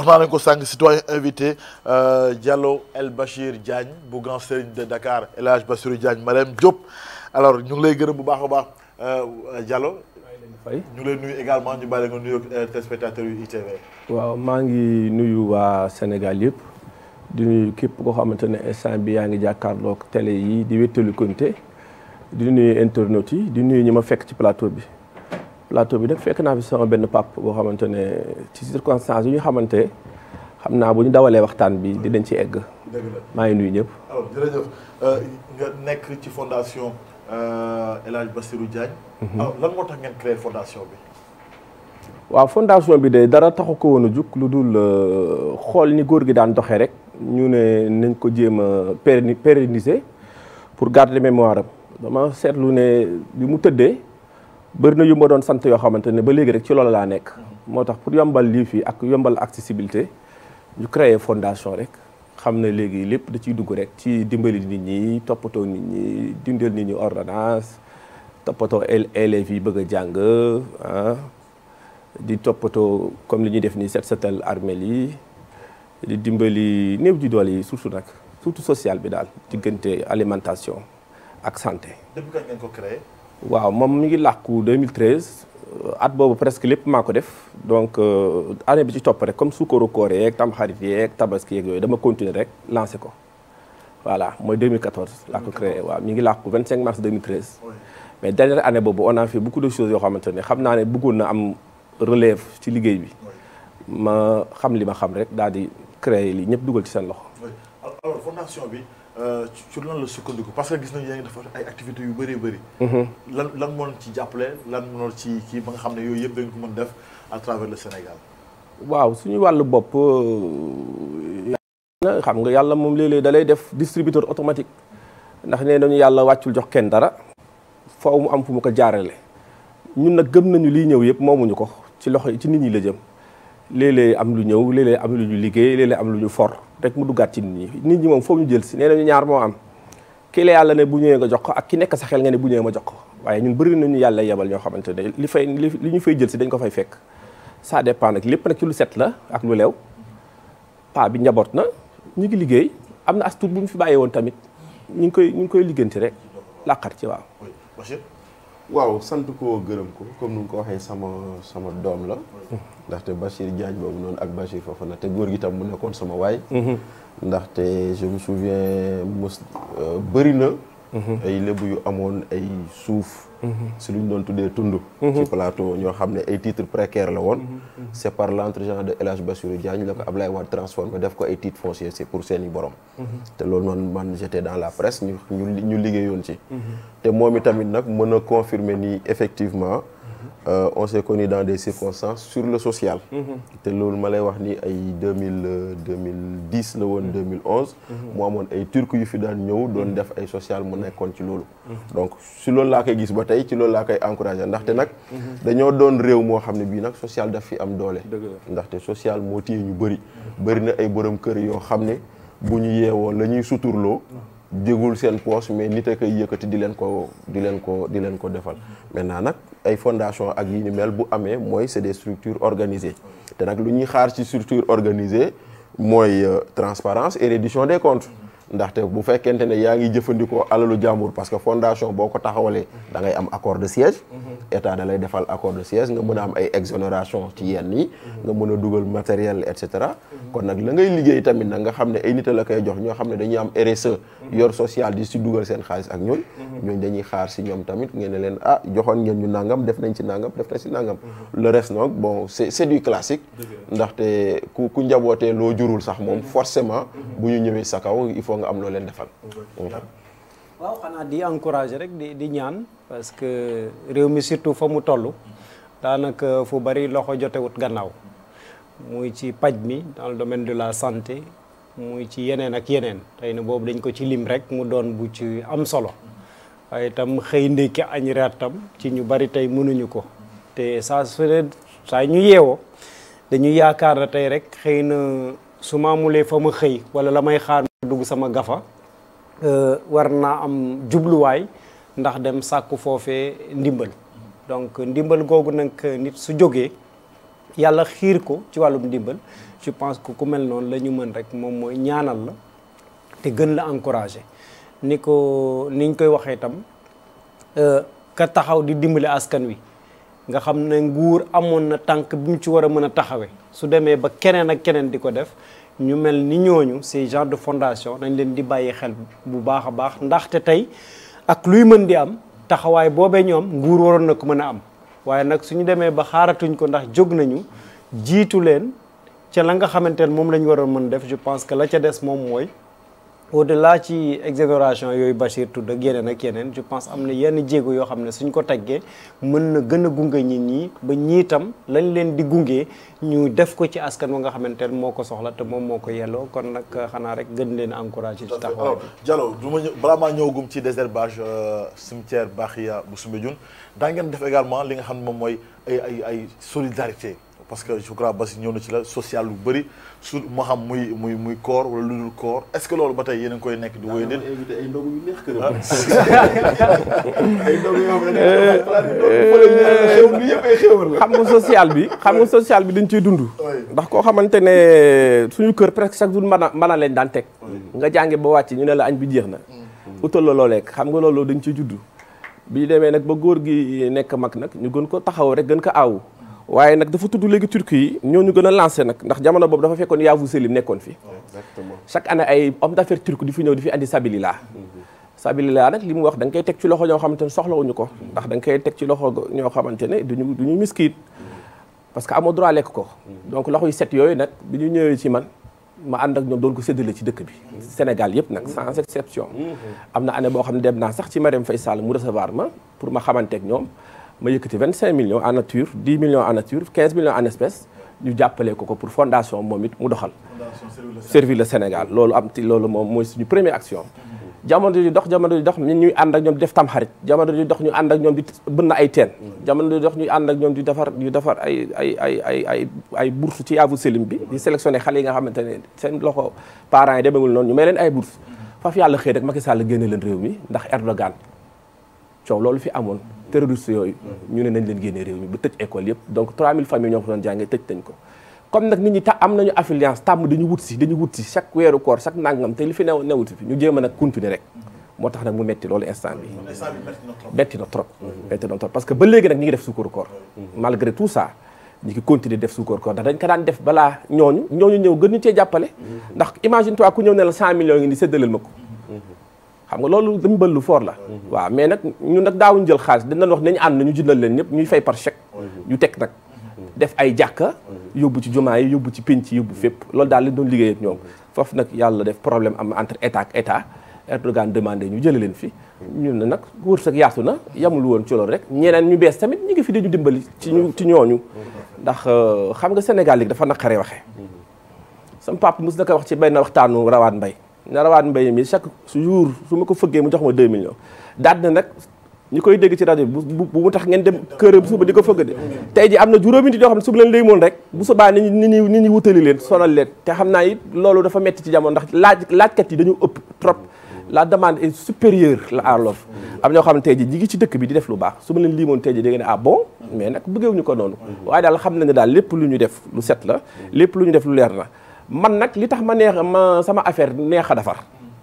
naa nañ ko sànq citoyen invité Diallo El Bachir Diagne bu Grand Serigne de Dakar El Hadj Bassirou Diagne Marème Diop alors ñu ngi lay gërëm bu baax a baax Diallo fay ñu ngi lay nuyu également ñu bàyyi nga nuyu téléspectateurs yu ITV. waaw maa ngi nuyu waa Sénégal yëpp di nuyu képp koo xamante ne instant bi yaa ngi jàkkaarloog télé yi di wéttalu konté di nuyu internautes yi di nuyu ñi ma fekk ci plateau bi plateau bi nag fekk naa fi sama benn pap boo xamante ne ci circonstances yi ñu xamante xam naa bu ñu dawalee waxtaan bi dinañ ci egg dëgg la maa ngi nuyu ñëpp alors jërëjëf nga nekk ci fondation El Hadj Bassirou Diagne. alors lan moo tax ngeen créé fondation bi. waaw fondation bi de dara taxu ko woon a jug lu dul xool ni góor gi daan doxee rek ñu ne nañ ko jéem a pérenni pérenniser pour garder mémoire am dama seetlu ne bi mu tëddee bëri na yu ma doon sant yoo xamante ne ba léegi rek ci loolu laa nekk. moo tax pour yombal lii fii ak yombal accessibilité ñu créer fondation rek xam ne léegi lépp da ciy dugg rek ci dimbali nit ñi toppatoo nit ñi dindal nit ñi ordonnance toppatoo élèves yi bëgg a jàng ah. di toppatoo comme li ñuy def nii set setal armel yi di dimbali néew ji doole yi surtout nag surtout social bi daal diggante alimentation ak santé. depuis kañ ngeen ko créé. waaw moom mi ngi làkku 2013 at boobu presque lépp maa ko def donc année bi ci topp rek comme sukkaru koor yeeg tamxarit yeeg tabaski yeeg yooyu dama continuer rek lancé ko voilà mooy 2014 laa ko créé waaw mi ngi làkku 25 mars 2013. mais dernière année boobu on a fait beaucoup de choses yoo xamante ne xam naa ne bëggoon na am. relève ci liggéey bi ma xam li ma xam rek daal di créer li ñëpp dugal ci seen loxo. alors fondation bi ci lan la sukkandiku parce que gis nañu yaa ngi def ay activités yu bëree bëri. lan lan moo ci jàppale lan moo ci kii ba nga xam ne yooyu yëpp dañ ko mën def à travers le Sénégal. waaw suñu wàllu bopp xam nga yàlla moom léeg-léeg da lay def distributeur automatique ndax nee nañu yàlla wàccul jox kenn dara faaw mu am fu mu ko jaarale ñun nag gëm nañu liy ñëw yëpp moomuñu ko. ci loxo ci nit ñi la jëm léeg-léeg am lu ñëw léeg-léeg am lu ñu liggéey léeg-léeg am lu ñu for rek mu duggaat ci nit ñi nit ñi moom foofu ñu jël si nee nañu ñaar moo am ki la yàlla ne bu ñëwee nga jox ko ak ki nekk sa xel nga ne bu ñëwee ma jox ko waaye ñun bëri nañu yàlla yebal ñoo xamante ne li fay li ñu fay jël si dañ ko fay fekk ça dépend nag lépp nag ci lu set la ak lu leew paa bi njaboot na ñu ngi liggéey am na as tuut bu ñu fi bàyyee woon tamit ñu ngi koy ñu ngi koy ligganti rek làqar ci waaw waaw sant ko gërëm ko comme nu nga ko waxee sama sama doom la ndaxte Bachir Diagne boobu noonu ak Bachir Fofana te góor gi tam mu nekkoon sama waay ndaxte je me souviens mos bëri na ay lébu yu amoon ay suuf si lu ñu doon tuddee tund ci plateau ñoo xam ne ay titres précaires la woon c'est par l'entregent de El Hadj Bassirou Diagne la ko Ablaye Wade transformé def ko ay titres fonciers c'est pour seeni borom te loolu noonu man j'étais dans la presse ñu ñu liggéeyoon ci te moom itamit nag mën a confirmer ni effectivement on s'est connu dans des circonstances sur le social te loolu ma lay wax ni ay deux mille deux mille dix la woon deux mille onze mu amoon ay turc yu fi daan ñëw doon def ay social mu nekkoon ci loolu donc si loolu laa koy gis ba tey ci loolu laa koy encouragé ndaxte nag dañoo doon réew moo xam ne bii nag social daf fi am doole ndaxte social moo téye ñu bëri bëri na ay borom kër yoo xam ne bu ñu yeewoo la ñuy suturloo jégul seen poche mais nit a koy yëkkati di leen ko di leen ko di leen ko defal maintenant nag ay fondation ak yi ni mel bu amee mooy c'est des structures organisées te nag lu ñuy xaar ci structure organisée mooy transparence et reddition des comptes ndaxte bu fekkente ne yaa ngi jëfandikoo alalu jàmbur parce que fondation boo ko taxawalee da ngay am accord de siège état da lay defal accord de siège nga mën a am ay exonération ci yenn yi nga mën a dugal matériel et cetera kon nag la ngay liggéey tamit nag nga xam ne ay nit a la koy jox ñoo xam ne dañuy am RSE yor social di si dugal seen xaalis ak ñooñ ñooñ dañuy xaar si ñoom tamit ngeen ne leen ah joxoon ngeen ñu nangam def nañ ci nangam def nañ si nangam le reste nag bon c'est c'est du classique ndaxte ku ku njabootee loo jurul sax moom forcément bu ñu ñëwee sa kaw il faut nga am loo leen defal waaw xanaa di encourager rek di di ñaan parce que réew mi surtout fa mu toll daanaka fu bari loxo jotewut gannaaw muy ci paj mi dans le domaine de la santé muy ci yeneen ak yeneen tey na boobu dañ ko ci lim rek mu doon bu ci am solo waaye itam xëy ndékki añ reer tam ci ñu bari tey mënuñu ko te saa su ne saa ñu yeewoo dañuy yaakaar na tey rek xëy na su ma amulee fa ma xëy wala la may xaar dugg sama gafa war naa am jubluwaay ndax dem sàkku foofee ndimbal donc ndimbal googu nag nit su jógee yàlla xiir ko ci wàllum ndimbal je pense que ku mel noonu la ñu mën rek moom mooy ñaanal la te gën la encourager ni ko niñ koy waxee itam ka taxaw di dimbali askan wi nga xam ne nguur amoon na tànk bi mu ci war a mën a taxawee su demee ba keneen ak keneen di ko def ñu mel ni ñooñu ces genre de fondation dañ leen di bàyyi xel bu baax a baax ndaxte tey ak luy mën di am taxawaay boobee ñoom nguur waroon na ko mën a am waaye nag suñu demee ba xaaratuñ ko ndax jóg nañu jiitu leen ca la nga xamante ne moom la ñu waroon mën def je pense que la ca des moom mooy au delà ci exonération yooyu Bachir tudd ak yeneen ak yeneen je pense am na yenn jéego yoo xam ne suñ ko teggee mën na gën a gunge nit ñi ba ñiitam lañ leen di gunge ñu def ko ci askan wa nga xamante ne moo ko soxla te moom moo ko yelloo kon nag xanaa rek gën leen encouragé ci taxawaay alors Diallo du ma ñëw balaa maa ñëwagum ci désherbage cimetière Bakhia bu Soumbédioune daa ngeen def également li nga xam ne moom mooy ay ay ay solidarité parce que je crois Basi ñëw na ci la social lu bëri su moo xam muy muy muy koor wala lu dul koor est-ce que loolu ba tey yéen a ngi koy nekk di wéy nit invité ay ndogu yu neex këram. ay ndogu yoo xam ne xew mi yëpp ay xewal la. xam nga social bi xam nga social bi dañ ciy dund ndax koo xamante ne suñu kër presque chaque jour mën a mën a leen daan teg nga jànge ba wàcc ñu ne la añ bi jeex na utal la loo lekk xam nga loolu dañ ciy judd bi ñu demee nag ba góor gi nekk mag nag ñu gën ko taxaw rek gën ko aawu waaye nag dafa tudd léegi turki yi ñoo ñu gën a lancé nag ndax jamono boobu dafa fekkoon Yavuz Selim nekkoon fi exactement. chaque année ay homme d'affaires turc di fi ñëw di fi andi sabilillah sabilillah nag li mu wax da nga koy teg ci loxo ñoo xamante ne soxlawuñu ko ndax da nga koy teg ci loxo ñoo xamante ne duñu duñu miskiit parce que amoo droit lekk ko donc loxo yu set yooyu nag bi ñu ñëwee ci man ma ànd ak ñoom doon ko séddale ci dëkk bi Sénégal yëpp nag sans exception am na année boo xam ne dem naa sax ci Marième Faye Sall mu recevoir ma pour ma xamanteeg ñoom ma yëkkati 25 millions en nature 10 millions en nature 15 millions en espèces ñu jàppale ko ko pour fondation moom it mu doxal servir le Sénégal loolu am ti loolu moom mooy suñu première action jamono di dox jamono di dox ñun ñuy ànd ak ñoom di def tam xarit jamono di dox ñu ànd ak ñoom di bënn ay teen jamono di dox ñuy ànd ak ñoom di defar di defar ay ay ay ay ay ay bourse ci Yavuz Selim bi di sélectionné xale yi nga xamante ne seen loxo parents yi demewul noonu ñu may leen ay bourse faf yàlla xëy rek Macky Sall génne leen réew mi ndax Erdogan coow loolu fi amoon terroriste yooyu ñu ne nañ leen génne réew mi ba tëj école yëpp donc 3000 familles ñoo ko doon jàngee tëj nañ ko comme nag nit ñi ta am nañu affluence tàmm dañu wut si dañu wut si chaque weeru koor chaque nangam te li fi new newut fi ñu jéem a nag continuer rek moo tax nag mu metti loolu instant bi metti na trop metti na trop parce que ba léegi nag ñi ngi def suukaru koor malgré tout ça ñi ngi continuer def suukaru koor ndax dañ ko daan def balaa ñooñu ñooñu ñëw gën ñu cee jàppale ndax imagine toi ku ñëw ne la 100 millions ngi ni séddaleel ma ko xam nga loolu dañu bël lu fort la waaw mais nag ñun nag daawuñu jël xaalis dañ doon wax nañu ànd ñu jëndal leen ñëpp ñuy fay par chèque ñu teg nag def ay jàkka yóbbu ci jumaa yi yóbbu ci penc yóbbu fépp loolu daal lañ doon liggéey ak ñoom foofu nag yàlla def problème am entre état ak état Erdogan demandé ñu jële leen fi ñun ne nag wërsëg yaatu na yamul woon ci loolu rek ñeneen ñu bees tamit ñi ngi fi dañu dimbali ci ñu ci ñooñu ndax xam nga Sénégal léegi dafa naqaree waxee sama papa mos na ko wax ci benn waxtaanu rawaat mbay na rawaat mbay mi chaque jour su ma ko fëggee mu jox ma 2 millions daal na nag ñi koy dégg ci rajo bi bu bu mu tax ngeen dem këram suba di ko fëgg de tey ji am na juróomi nit yoo xam ne su bu leen léegi moon rek bu subaa nit ñi nit ñi nit ñi wutali leen sonal leen te xam naa it loolu dafa metti ci jamono ndax laaj laajkat yi dañu ëpp trop la demande est supérieure la à l'offre am ñoo xam ne tey ji ñi ngi ci dëkk bi di def lu baax su ma leen limoon tey ji da ngeen ne ah bon mais nag bëggewuñu ko noonu waaye daal xam nañ ne daal lépp lu ñu def lu set la lépp lu ñu def lu leer na man nag li tax ma neex ma sama affaire neex a defar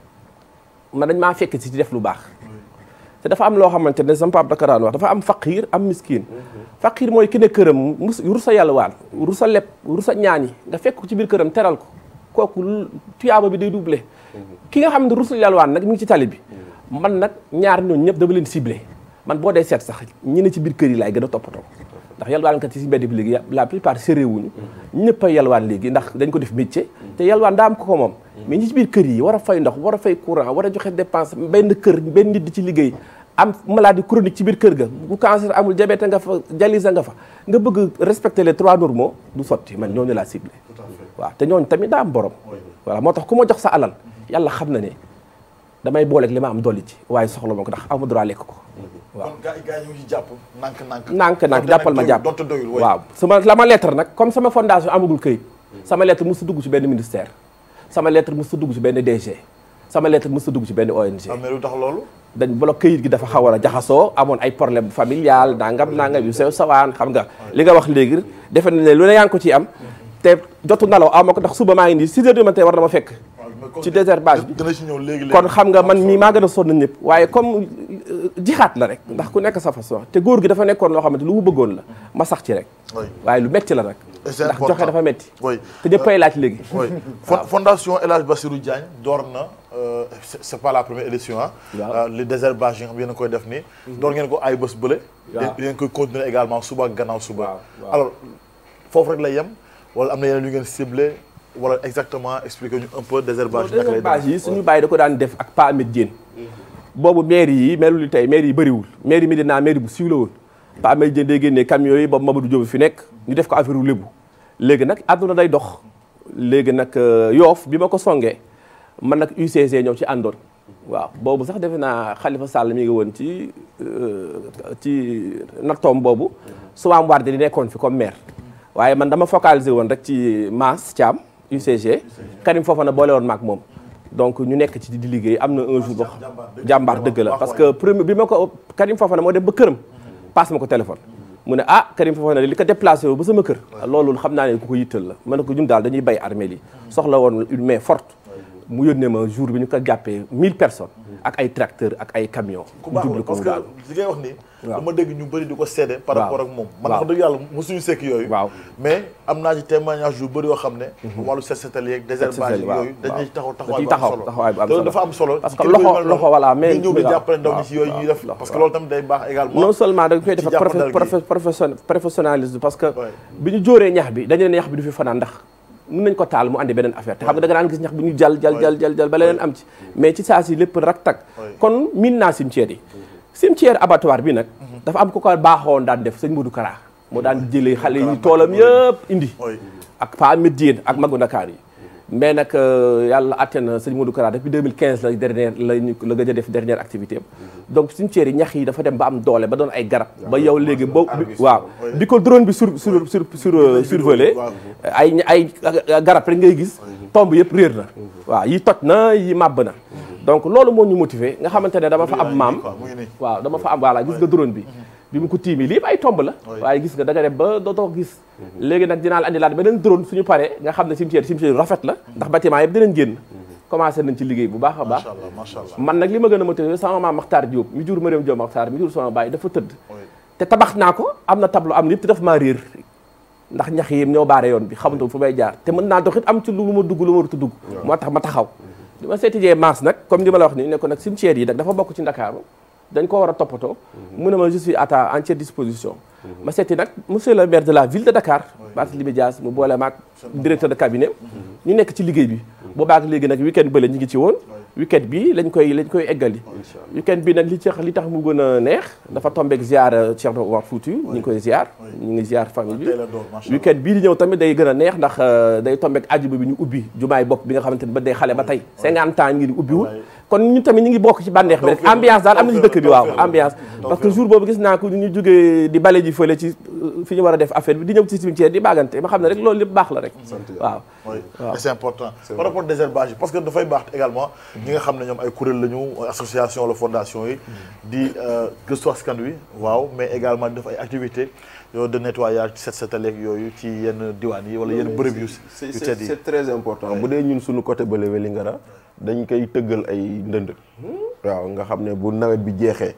man dañ maa fekk si di def lu baax te dafa am loo xamante ne sama papa daka daan wax dafa am faqiir am miskin faqiir mooy ki ne këram mus rusa yàlwaan rusa leb rusa ñaani nga fekk ko ci biir këram teral ko kooku tuyaaba bi day doublé ki nga xam ne rusa yàlwaan nag mi ngi ci tali bi man nag ñaar ñooñu ñëpp dama leen ciblé man boo dee seet sax ñi ne ci biir kër yi laay gën a toppatoo ndax yalwaan kat yi si mbedd bi léegi la plupart séré wuñu ñëpp a yalwaan léegi ndax dañ ko def métier te yalwaan daa am ko ko moom mais ñi ci biir kër yi war a fay ndox war a fay courant war a joxe dépense benn kër benn nit di ci liggéey am maladie chronique ci biir kër ga bu cancer amul diabète nga fa dialyse nga fa nga bëgg respecter les trois normaux du sotti man ñooñu laa ciblé waaw te ñooñu tamit daa am borom voilà moo tax ku ma jox sa alal yàlla xam na ne damay booleeg li ma am dolli ci waaye soxla ma ko ndax amu droit lekk ko waaw kon gars yi gars yi ñu ngi jàpp nànk nànk nànk nànk jàppal ma jàpp donte doyul waaw sama la ma lettre nag comme sama fondation amagul këyit sama lettre musu dugg ci benn ministère sama lettre musu dugg ci benn DG sama lettre mës a dugg ci benn ONG ah mais lu tax loolu. dañ bolo këyit gi dafa xaw a jaxasoo amoon ay problème familial nangam nangam yu sew sawaan xam nga li nga wax léegi defe na ne lu ne yaa ngi ko ciy am te jotu nalaw aw ma ko ndax suba maa ngi nii 6 heures du matin war na ma fekk ci désherbage bi dina ci ñëw léegi léegi. kon xam nga man mii maa gën a sonn ñëpp waaye comme euh, jixaat la rek ndax ku nekk sa façon te góor gi dafa nekkoon loo xamante lu mu bëggoon la ma sax ci rek Oui. waaye lu metti la nag Et c'est ndax important. joxe dafa metti Oui. te ñëppay laaj léegi oui Fon- fondation El Hadj Bassirou Diagne door na euh, c'est c'est pas la première édition ah. Waaw. li désherbage yi nga xam yéen a koy def nii. door ngeen ko ay bés bële. Waaw. yéen koy continuer également suba ak gannaaw suba. Waaw, waaw. alors foofu rek lay yem wala am na yeneen yu ngeen ciblé wala exactement expliquer ñu un peu désherbage yi naka lay désherbage yi demee. suñu bàyyi da ko daan def ak Pa Amet Diène boobu maire yi melul ni tey maire yi bëriwul maire yi Médina maire bu siiw la woon Pa Amet Diène day génnee camions yi boobu Mamadou Diop fi nekk ñu def ko affaire u lébu léegi nag àdduna day dox léegi nag euh, yoof bi ma ko songee man nag UCG ñëw ci àndoon waaw boobu sax defe naa Khalifa Sall mi ngi woon ci euh, ci nattoom boobu Soham Wardini nekkoon fi comme maire waaye man dama focaliser woon rek ci Mass Thiam UCG Karim Fofana boole woon maak moom donc ñu nekk ci di liggéey am na un jour boo jàmbaar dëgg la parce que premier bi ma ko Karim Fofana moo dem ba këram passe ma ko téléphone mu ne ah Karim Fofana li ko déplacé wu ba sama kër loolu xam naa ne ku ko yittal la ma ne ko ñun daal dañuy bay armée yi soxla woon une main forte mu yónnee ma jour bi ñu ko jàppee 1000 personnes ak ay tracteurs ak ay camions ku mu baax jublu la ko parce mu que daal li ngay wax nii. Waaw. dama dégg ñu bëri di ko seede. par Waaw. rapport ak moom. man Waaw. wax dëgg yàlla mosuñu sekk yooyu. Waaw. mais am naa ci témoignage yu bëri yoo xam ne. wàllu set setal yeeg désherbage setal, waaw, yooyu dañuy taxaw da taxawaay ciy bu am taxaw solo. taxawaay bu am te loolu solo. dafa am solo. Parce ci que kilifa yu loxo- mel loxo, noonu, voilà, mais- ñu ñëw di waaw, jàppale ndaw ñi waaw, ci yooyu ñuy waaw, def. waaw, parce que waaw. loolu tamit day baax également. non seulement da nga koy ci def jàppandal gi. profe profession professionnalisme parce que Ouais. bi ñu jóoree ñax bi dañu ne ñax bi du fi fanaan ndax mën nañ ko taal mu andi beneen affaire te xam nga da nga daan gis ñax bi ñu jal jal jal jal jal ba leneen am ci mais ci saa si lépp rak tak Ouais. kon miin naa cimetière yi cimetière abattoir bi nag dafa am ko ko baaxoon daan def sëñ Modou Kara moo daan jëlee xale yi toolam yëpp indi Oui. ak Pa Amet Diène ak magu Ndakaar yi mais nag euh, yàlla atte na sëñ Modou Kara depuis 2015 la dernière la ñu la gëj a def dernière activité am donc cimetière yi ñax yi dafa dem ba am doole ba doon ay garab ba yow léegi boo bi- waaw bi ko drone bi sur sur sur sur euh, survolé waaw. ay ay garab rek ngay gis tomb yëpp réer na waaw yi toj na yi màbb na donc loolu moo ñu motivé nga xamante ne dama fa am maam mu ngi nii. waaw dama fa am voilà gis nga drone bi bi mu ko tiimi lii yëpp ay tomb la waaye gis nga da nga dem ba dootoo gis léegi nag dinaa la andi laat beneen drone suñu paree nga xam ne cimetière cimetière yu rafet la ndax bâtiment yëpp dinañ génn commencé nañ ci liggéey bu baax a baax macha allah macha allah. man nag li ma gën a motivé sama maam Makhtar Diop mi jur Mariam Diop Makhtar mi jur sama baay dafa tëdd Oui. te tabax naa ko am na tableau am na yëpp te daf maa réer ndax ñax yi ñoo baare yoon bi xamante fu may jaar te mën naa dox it am ci lu ma dugg lu ma warut a dugg moo tax ma taxaw li ma seeti jee maas nag comme li ma la wax nii ne ko nag cimetière yi nag dafa bokk ci Ndakaaru dañ ko war a toppatoo mu ne ma je suis à ta entière disposition ma seeti nag monsieur le maire de la ville de Dakar Barthélémy Dias mu boole maag directeur de cabinet ñu nekk ci liggéey bi boobaak léegi nag week-end bële ñu ngi ci woon week-end bi lañ koy lañ koy eggali week-end bi nag li tax li tax mu gën a neex dafa tombeek ziar Thierno Omar Fouti ñu ngi koy ziar ñu ngi ziar famille bi tey la door macha allah. week-end bii di ñëw tamit day gën a neex ndax euh, day tombeek àjjuma bi ñu ubbi jumaay bopp bi nga xamante ne ba day xale ba tey 50 ans ngi di ubbiwul kon ñun tamit ñu ngi bokk ci bànneex bi rek Tawfeex la, ambiance daal am na ci dëkk bi waaw tawfeex la, ambiance tawfeex parce que la. jour boobu gis naa ko ñu jógee di bale ji fële ci euh, fi ñu war a def affaire bi di ñëw ci cimetière di baagante ma xam ne rek loolu lépp baax la rek waaw oui et c'est important par rapport désherbage yi parce que dafay baax également ñi nga xam ne ñoom ay kuréel la ñu association wala fondation yi di euh, gëstu askan wi waaw mais également di def ay activités yooyu de nettoyage ci set setaleeg yooyu ci yenn diwaan yi wala yenn bërëb yu c'est yu c'est tedd yi c'est très important bu dee ñun suñu côté bële Vélingara dañ koy tëggal ay ndënd waaw nga xam ne bu nawet bi jeexee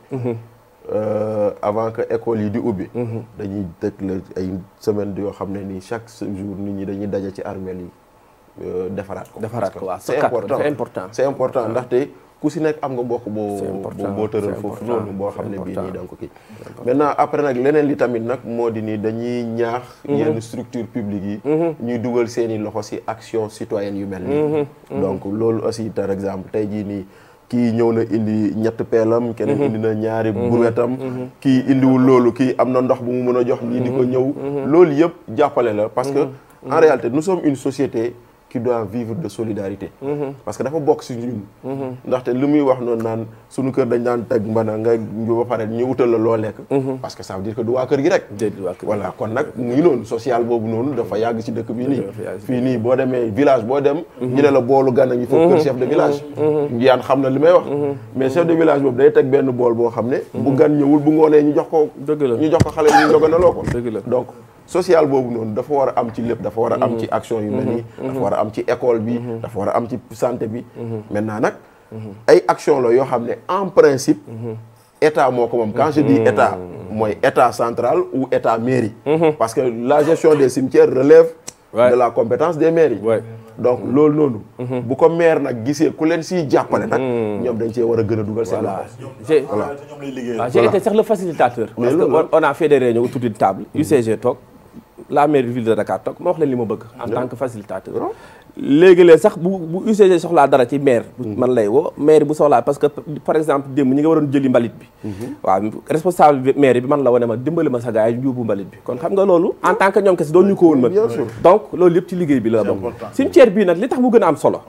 euh, avant que école yi di ubbi dañuy tëgg la ay semaine yoo xam ne nii chaque jour nit ñi dañuy daje ci armeel yi euh, defaraat ko Defaraat Parce ko, waaw. que c'est Sokkat, important c'est important. c'est important ndaxte ku si nekk am nga mbokk boo C'est important, boo tëral c'est foofu important, noonu boo c'est xam ne bii important. nii da nga ko kii maintenant après nag leneen li tamit nag moo di ni dañuy ñaax yenn structure publique yi ñuy dugal seeni loxo si action citoyenne yu mel nii donc loolu aussi par exemple tey jii nii kii ñëw na indi ñett peelam keneen indi na ñaari buwetam kii indiwul loolu kii am na ndox bu mu mën a jox ñii di ko ñëw loolu yëpp jàppale la parce que en réalité nous sommes une société qui doit vivre de solidarité parce que dafa bokk si ñun ndaxte li muy wax noonu naan suñu kër dañ daan teg mbana nga ba pare ñu utal la loo lekk parce que ça veut dire que du waa kër gi rek Déedéet waa kër gi. voilà kon nag mu ngi noonu social boobu noonu dafa yàgg si dëkk bii nii Dafa yàgg si fii nii boo demee village boo dem ñu ne la boolu gan a ngi foofu kër chef de village yaan xam na li may wax mais chef de village boobu day teg benn bool boo xam ne bu gan ñëwul bu ngoonee ñu jox ko Dëgg la. ñu jox ko xale ñu ndoganaloo ko Dëgg la. donc social boobu noonu dafa war a am ci lépp dafa war a am ci action yu mel nii dafa war a am ci école bi dafa war a am ci santé bi maintenant nag ay action la yoo xam ne en principe état moo ko moom quand je dis état mooy état central ou état mairie parce que la gestion des cimetières relève Ouais. de la compétence des mairies Ouais. donc loolu noonu bu ko maire nag gisee ku leen siy jàppale nag ñoom dañ cee war a gën a dugal seen voilà loxo j'ai ñoom lay liggéey. waaw j'ai été sax le facilitateur parce que loolu la. on a fait des réunions autour d'une table UCG toog la mairie de ville de Dakar toog ma wax leen li ma bëgg en tant que facilitateur léegi-léeg sax bu bu UCG soxlaa dara ci maire man lay woo maire bu soxlaa parce que par exemple démb ñi nga waroon jëli mbalit bi waaw responsable bi maire bi man la wane ma dimbali ma sa gars yi ñu yóbbu mbalit bi kon xam nga loolu en tant que ñoom kese doon ñu ko woon mën Bien sûr. donc loolu yëpp ci liggéey bi la bokk important. cimetière bii nag li tax mu gën a am solo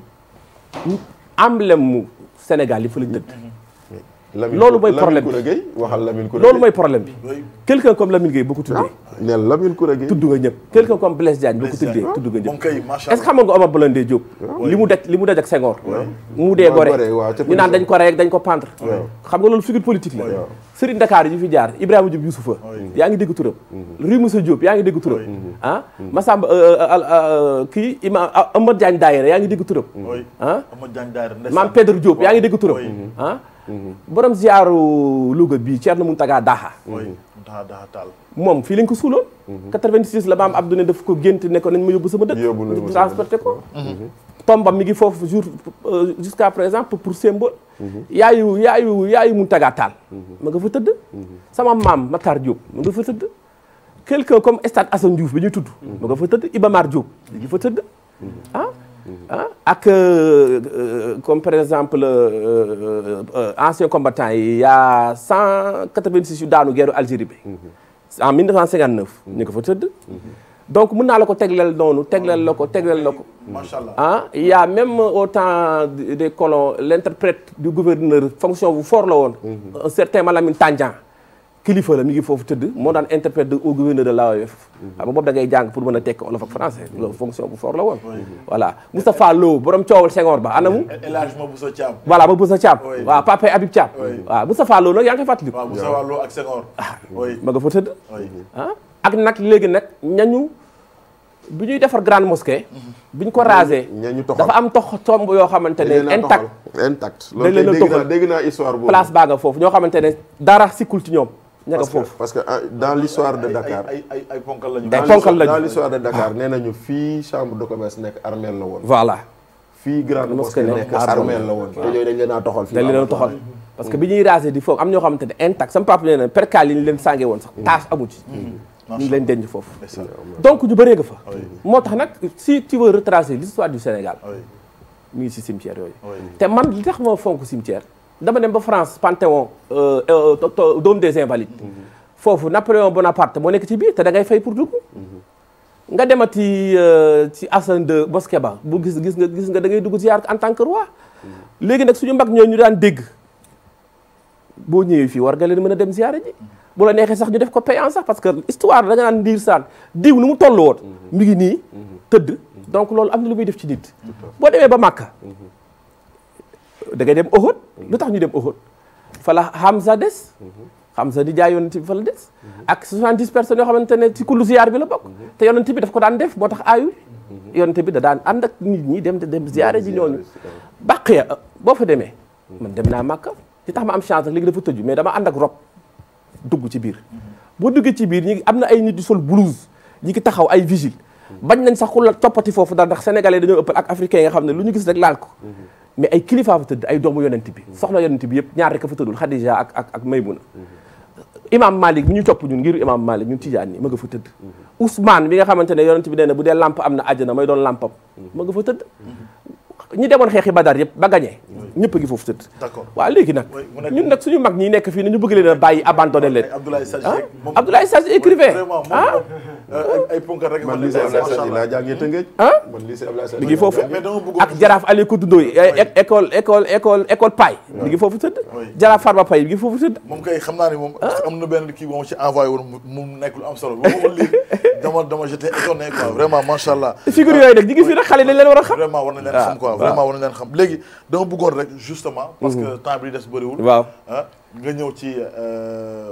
emblème mu Sénégal yi fa lañ dëkk Lamine Loolu mooy Lamine problème bi. Koura Gueye waxal Lamine Koura loolu Gueye. mooy problème bi Oui. quelqu'un comme Lamine Gueye boo ko tuddee neel Lamine Koura Gueye tudd nga ñëpp quelqu'un comme Blaise Diagne boo ko Blaise tuddee Diagne. tudd nga moom ñëpp kay macha est-ce que xam nga Omar Blondin Diop li mu daj li mu daj ak Senghor mu dee Waaw, gore Gorée, waaw, ca ñu naan prison. dañ ko rey ak dañ ko pendre xam nga loolu figure politique la Serigne Dakar yi fi jaar Ibrahima Diop Youssoufa yaa ngi dégg turam Rue Moussa Diop yaa ngi dégg turam ah Massamba euh, euh, euh, kii Imam Amadou Diagne Daayira yaa ngi dégg turam oui ah Amadou Diagne Daara ndeysaan. Maam Pedro Diop yaa ngi dégg turam Oui. ah borom ziaru Louga bii Thierno Mountaga Daha oui daa daa taal. moom fii lañ ko suuloon 86 la maam Abdou ne daf ko gént ne ko nañ ma yóbbu sama dëkk Yóbbu nañ ma sama transporté ko tombam mi ngi foofu jour euh, jusqu'à présent pour pour symbole yaayu yaayu yaayu Mountaga Tall ma nga fa tëdd sama maam Matar Diop ma nga fa tëdd quelqu'un comme Stade Assane Diouf bi ñuy tudd ma nga fa tëdd Iba Mar Diop mi ngi fa tëdd ah ah ak euh, euh, comme par exemple euh, euh, anciens combattants yi y a 186 yu daanu guerre Algérie bi en 1959 ñu nga fa tëdd donc mën naa la ko tegleel noonu tegleel la ko tegleel la ko macha allah. ah il y a même au temps des colons l'interprète du gouverneur fonction bu fort la woon un certain Malamine Tandian kilifa la mi ngi foofu tëdd moo daan interprète de au gouverneur de l'AOF xam nga boobu da ngay jàng pour mën a tekk olof ak français loolu fonction bu fort la woon voilà Moustapha Lo borom coowal Senghor ba anamu El Hadj Maboussa Thiam. voilà ba Boussa Thiam Oui. waaw Papa Habib Thiam Oui. waaw Moustapha Lo nag yaa ngi koy fàttaliku waaw Moussa Wallo ak Senghor. oui ma nga fa tëdd oui. ah ak nag léegi nag ñañu bi ñuy defar grande mosquée bi ñu ko rasé ñañu toxal. dafa am tox tomb yoo xamante dañ leen ne a intact toxal. intact dañ loolu leen a kay dégg naa toxal. dégg naa histoire boobu place baa nga foofu ñoo xamante ne dara sikkul ci ñoom ña nga parce que foofu parce que ah, dans l'histoire de ay Dakar ay ay ay ponkal lañu. Ay dans ponkal l'histoire- lañu. dans l'histoire de Dakar nee nañu fii chambre de commerce nekk armeel la woon voilà fii grande mosquée mosquée nekk nekk armeel. armeel la woon te yooyu dañ leen a toxal fii dañ leen a toxal parce que bi ñuy rasé di foofu am ñoo xamante ne intact sama papa nee na percal yi ñu leen sàngee woon sax tache amu ci ñu ngi leen denc foofu ndeysaan. donc ñu bëree nga fa Oui. moo tax nag si tu veux retracer l'histoire du Sénégal oui mi ngi si cimetière yooyu oui. te man li tax ma fonk cimetière dama dem ba France Panthéon euh, euh, to- to- Dôme des Invalides foofu Napoléon Bonaparte moo nekk ci biir te da ngay fay pour dugg nga demati euh, ci Hassan de Mosquée ba bu gis gis nga gis nga da ngay dugg ziar en tant que roi léegi nag suñu mag ñooñu ñu daan dégg boo ñëwee fii war nga leen mën a dem ziare ji bu la neexee sax ñu def ko payant sax parce que histoire da nga naan ndiir saan diw nu mu toll woon mi ngi nii tëdd donc loolu am na lu muy def ci nit boo demee ba Màkka da ngay dem Uhud lu tax ñu dem Uhud fa la Hamza des Hamza di jaay yonent bi fa la des ak 70 personnes yoo xamante ne ci kullu ziyaar bi la bokk te yonent bi daf ko daan def moo tax aayul yonent bi da daan ànd ak nit ñi dem dem ziyaare ji ñooñu Baqiya boo fa demee man dem naa Màkka li tax ma am chance nag léegi dafa tëju mais dama ànd ak rob dugg ci biir boo duggee ci biir ñi am na ay nit di sol blouse ñi ngi taxaw ay vigile bañ nañ sax ku la coppati foofu daal ndax sénégalais dañoo ëppal ak africains yi nga xam ne lu ñu gis rek laal ko mais ay kilifa fa tëdd ay doomu yonent bi soxna yonent bi yëpp ñaar rek a fa tëddul Khadija ak ak ak Maymuna imam Malik mi ñu topp ñun ngiru imam Malik ñun tijaan ni ma nga fa tëdd Ousmane bi nga xamante ne yonent bi nee na bu dee lamp am na àjjana may doon lampam ma nga fa tëdd ñi demoon xeexi Badar yëpp ba gañee ñëpp a ngi foofu tëdd D'accord. waaw léegi nag Oui, mu nekk- ñun nag suñu mag ñi nekk fii ne ñu bëgg leen a bàyyi abandonné leen ay Abdoulaye Sadji ah Seck, moom- Abdoulaye Sadji écrivain vraiment moom ah moom, euh, ay ay ponkal rek man ma lycée nekk, Abdoulaye macha Sadji Allah. laa jàngee Tëngéej. ah man lycée Abdoulaye Sadji mi ngi foofu mais dama bëggoon ak jaraaf Aliou Koudou Ndoye é- école école école école Paye mi ngi foofu tëdd Oui. jaraaf Farba Paye mi ngi foofu tëdd moom kay xam naa ni moom am na benn kii moom ci envoyé woon mu mu nekk lu am solo ba ma ko lire dama dama j'étais étonné quoi vraiment macha allah. figure yooyu nag ñi ngi fii nag xale dañ leen war a xam vraiment war nañ leen waaw, xam quoi waaw. vraiment war nañ leen xam léegi dama bëggoon rek justement parce que temps bi des bëriwul waaw ah nga ñëw ci euh,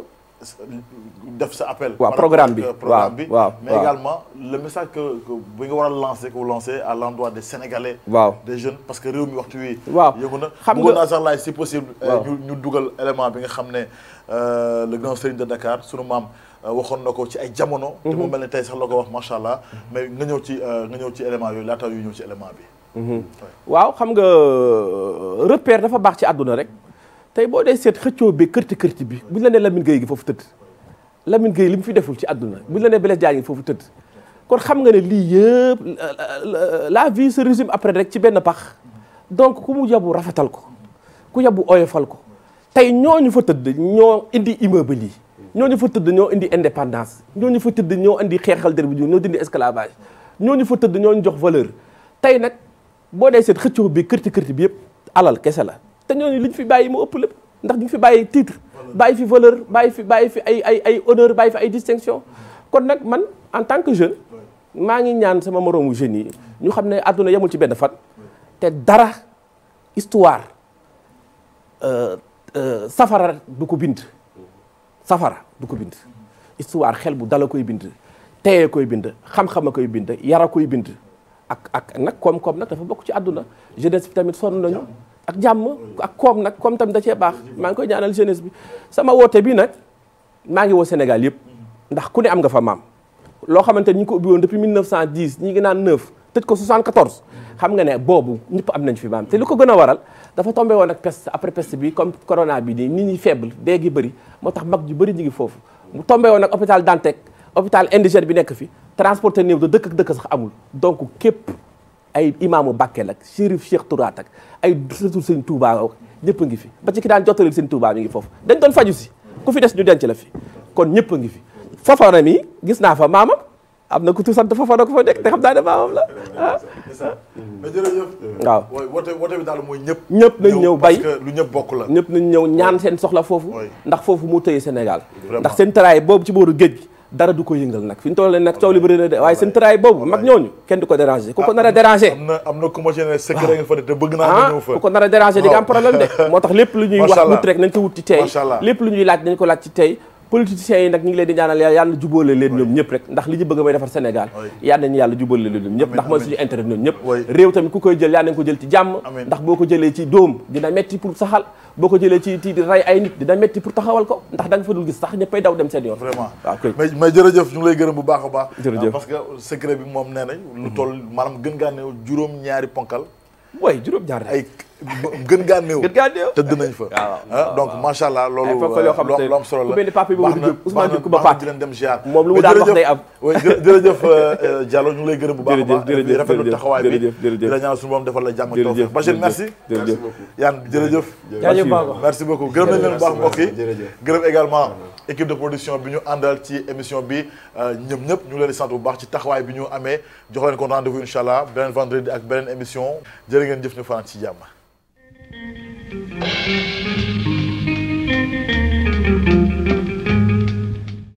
def sa appel waaw, par programme rapport bi, ak programme waaw, bi waaw, mais waaw. également le message que que bi nga war a lancer que vous lancez à l'endroit des Sénégalais waaw des jeunes parce que réew mi waxtu wi waaw yëngu na xam bëggoon nga- naa sax laay si possible euh, waaw. ñu ñu dugal élément bi nga xam ne euh, le grand serigne de Dakar sunu maam euh, waxoon na ko ci ay jamono te mu mel ne tey sax la ko wax macha allah mais nga ñëw ci euh, nga ñëw ci élément yooyu laata yu ñëw ci élément bi waaw xam nga euh, repère dafa baax ci àdduna rek tey boo dee seet xëccoo bi kërti kërti bi buñ la nee Lamine Gueye gi foofu tëdd Lamine Gueye li mu fi deful ci àdduna buñ la nee Blaise Diagne gi foofu tëdd kon xam nga ne lii yëpp la- la vie se résume après rek ci benn pax donc ku mu yabu rafetal ko ku yabu oyofal ko tey ñooñu fa tëdd ñoo indi immeuble yi ñooñu fa tëdd ñoo indi indépendance ñooñu fa tëdd ñoo indi xeexal der bi ñoo dindi esclavage ñooñu fa tëdd ñoo ñu jox valeur tey nag boo dee seet xëccoo bi kërti kërti bi yëpp alal kese la te ñooñu li ñu fi bàyyi moo ëpp lépp ndax ñu ngi fi bàyyi titre bàyyi fi valeur bàyyi fi bàyyi fi ay ay ay honneur bàyyi fi ay distinction kon nag man en tant que jeune maa ngi ñaan sama moroomu jeunes yi ñu xam ne àdduna yemul ci benn fan te dara histoire euh, euh, safara du ko bind safara du ko bind histoire xel bu dala koy bind teyee koy bind xam-xam a koy bind yara koy bind ak ak nag koom-koom nag dafa bokk ci àdduna jeunesse bi tamit sonn nañu ak jàmm ak koom nag koom tamit da cee baax maa ngi koy ñaanal jeunesse bi sama woote bi nag maa ngi woo Sénégal yëpp ndax ku ne am nga fa maam loo xamante ni ñu ngi ko ubbi woon depuis 1910 ñi ngi naan 9 tëj ko 74 xam nga ne boobu ñëpp am nañ fi maam te li ko gën a waral dafa tombé woon ak peste après peste bi comme corona bi nii nit ñi faible dee gi bëri moo tax mag ju bëri ñi ngi foofu mu tombé woon ak hôpital Dantec hôpital indigène bi nekk fi transporté néew de dëkk ak dëkk sax amul donc képp ay imaamu Bakel ak Chérif Cheikh Touraat ak ay sëtu sëñ Touba ak ñëpp a ngi fi ba ci ki daan jottalil sëñ Touba mi ngi foofu dañ doon faju si ku fi des ñu denc la fi kon ñëpp a ngi fi Fofana mi gis naa fa maamam am na ku tu sant Fofana ko fa nekk te xam naa ne maamam la ah c'est ça mais jërëjëf waaw wooy woote woote bi daal mooy ñëpp ñëpp nañ ñëw bay parce que lu ñëpp bokk la ñëpp nañ ñëw ñaan seen soxla foofu Oui. ndax foofu moo tëye Sénégal Vraiment. ndax seen tëraay boobu ci booru géej gi dara du ko yëngal nag fi ñu toll nag coow li bëri na de waaye seen tëraay boobu mag ñooñu kenn du ko déranger ku ko nar a déranger am na am na ku ma ci ne secret nga fa de te bëgg naa nga ah ñëw fa ku ko nar a déranger di nga am problème de moo tax lépp lu ñuy Macha wax Allah. wut rek nañ ko wut ci tey Macha Allah. lépp lu ñuy laaj nañ ko laaj ci tey politiciens yi nag ñu ngi leen di ñaanal yàlla yàlla jubóole leen ñoom ñëpp rek ndax li ñu bëgg mooy defar Sénégal Oui. yàlla nañu yàlla jubóole leen ñoom ñëpp ndax mooy amiin. suñu intérêt ñoom ñëpp Oui. réew tamit ku koy jël yàlla nañ ko jël ci jàmm Amiin. ndax boo ko jëlee ci dóom dina metti pour saxal boo ko jëlee ci ci di rey ay nit dina metti pour taxawal ko ndax da nga fa dul gis sax ñëppay daw dem seen yoon vraiment waaw kay mais mais jërëjëf ñu ngi lay gërëm bu baax a baax Jërëjëf. Ah, parce que secret bi moom nee nañ lu toll maanaam gën gaa néew juróom ñaari ponkal way juróom-ñaar ay gën gaa néew gën gaa néew tëdd nañ fa waaw, ah donc macha allah loolu Ay ponkal yoo xam lu te lu am solo la ku mel ni Pape Bouba Baax na- Diop, Ousmane baax na- Diop Kuba baax na Pape. di leen dem ziar Moom lu mu Mais daan wax jërëjëf- day am. oui, jë- jërëjëf euh, euh, Diallo ñu ngi lay gërëm bu baax a Jërëjëf, baax jërëjëf, rafetlu jërëjëf, taxawaay bi jërëjëf, jërëjëf. di la ñaanal suñu borom defal la jàmm ak Jërëjëf, tawfeex Bachir jërëjëf, merci jërëjëf. Yann jërëjëf jaajëf Baba merci beaucoup gërëm nañ leen bu baax mbokk yi jërëjëf. gërëm également équipe de production bi ñu àndal ci émission bi ñëm ñëpp ñu ngi leen di sant bu baax ci taxawaay bi ñu amee jox leen ko rendez-vous incha allah beneen vendredi ak beneen émission jërë ngeen jëf ñu fanaan ci jàmm